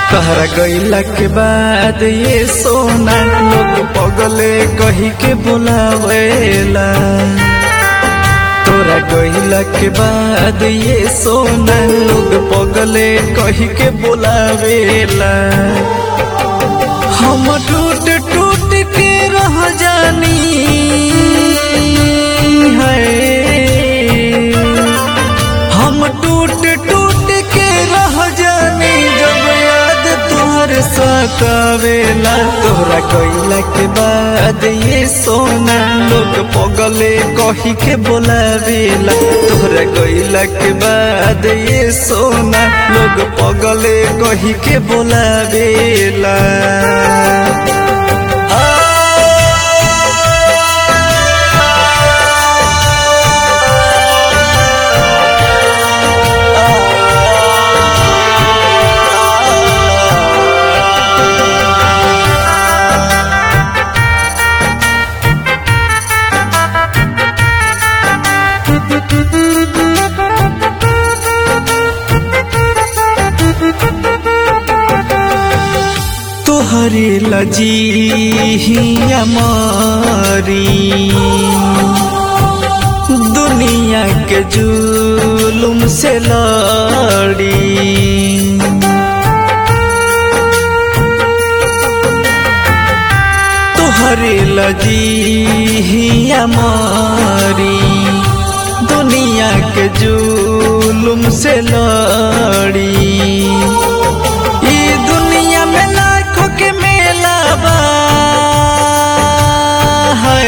तहरा गईला के बाद ये सोना लोग पगले कही के बुलावेला तोरा गईला के बाद ये सोना लोग पगले कही के बुलावेला हम टूट टूट के रह जानी है हम टूट टूट के रह जानी जब याद तोहर सतावेला तोहरा गईला के बाद ये सोना लोग पगले कही के बोलावेला तोहरा गईला के बाद ये सोना लोग पगले कही के बोलावेला तोहरे लजी हमारी दुनिया के जुलुम से लड़ी तोहरे लजी हमारी दुनिया के जुलुम से लड़ी ई दुनिया में लाखों के मेला बा है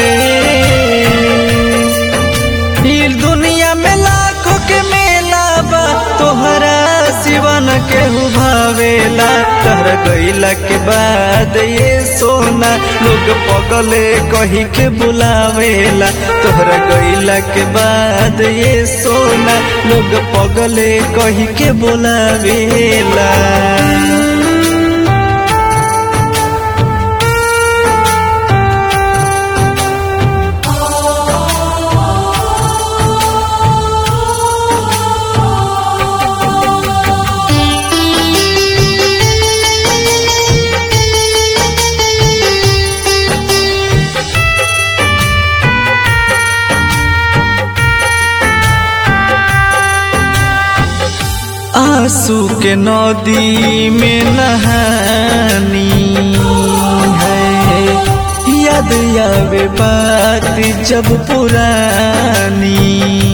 ई दुनिया में लाखों के मेला बा तोहरा सिवन के भावेला तहर गईला के बाद ये सोना लोग पगले कही के बुलावेला तोहरा गईला के बाद ये सोना लोग पगले कही के बुलावेला आंसू के नदी में नहानी है याद आवे बात जब पुरानी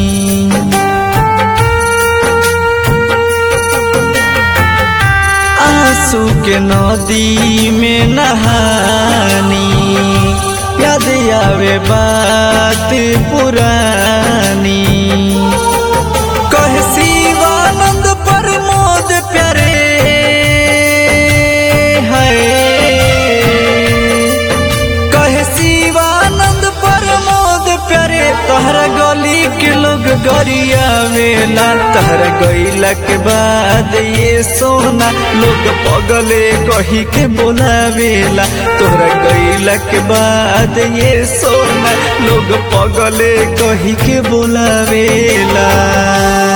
आंसू के नदी में नहानी याद आवे बात पुरानी कहे शिवानंद प्रमोद प्यारे है कहे शिवानंद प्रमोद प्यारे तहरा गली के लोग गरिया वेला तहरा गईला के बाद ये सोना लोग पगले कही के बोलावेला तोहरा गईला के बाद ये सोना लोग पगले कही के बोलावेला